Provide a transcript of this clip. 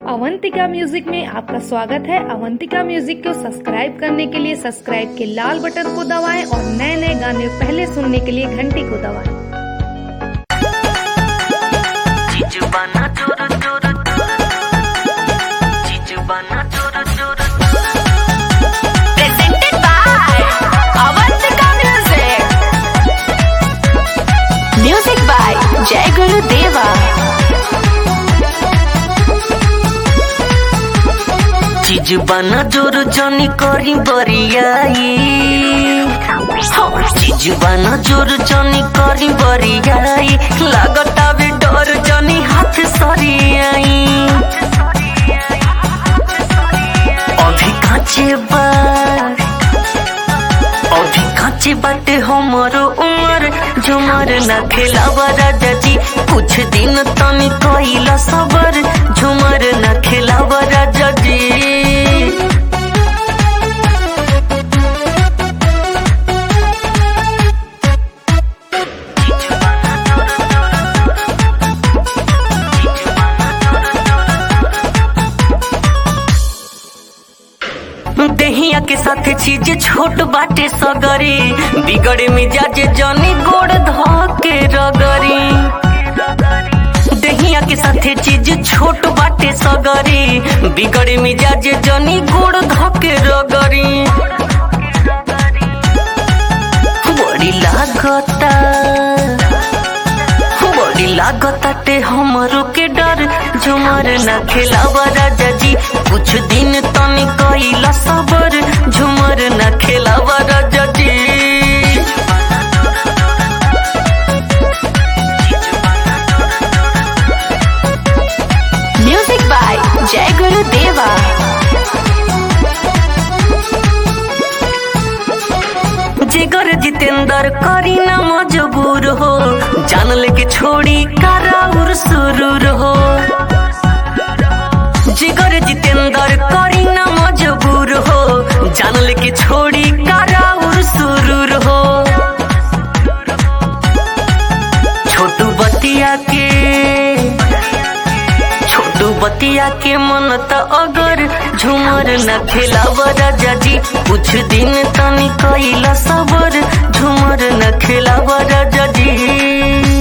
Avantika music में आपका स्वागत है अवंतिका म्यूजिक को सब्सक्राइब करने के लिए सब्सक्राइब के लाल बटन को दबाएं और नए नए गाने पहले सुनने के लिए घंटी को दबाएं चीज बना चोर चोर चीज बना चोर चोर presented by Avantika Music. Music by Jai Guru Deva. चीज बना जोर जनी करी बरियाई हाँ, चीज बना जोर जनी करी बरियाई लागता भी डर जनी हाथ सरियाई अभी काचे बा अभी काचे बाटे हमरो उमर झुमर न खेलावा राजा जी कुछ दिन तनी कइला सबर झुमर न खेलावा राजा जी देहिया के साथ चीज छोट बाटे सगरी बिगड़े मिजाज जनी गोड़ धके रगरी देहिया के साथ चीज छोट बाटे सगरी बिगड़े मिजाज जनी गोड़ धके रगरी बड़ी लागता बड़ी लागताटे हमरो के डर झुमर न खेलावा राजा जी कुछ दिन तनी कइला सबर झुमर न खेलावा राजा जी Music by Jai Guru Deva. जिगर जितेंद्र करी ना मजबूर हो जान लेके छोड़ी कराउर सुरूर हो जिगर जितेंद्र करी ना मजबूर हो जान लेके छोड़ी कराउर सुरूर हो छोटू बतिया के छोटू बतिया के मन त अगर झुमर न खेलाव राजा जी कुछ दिन तनी कइला सबर झुमर न खेलाव राजा जी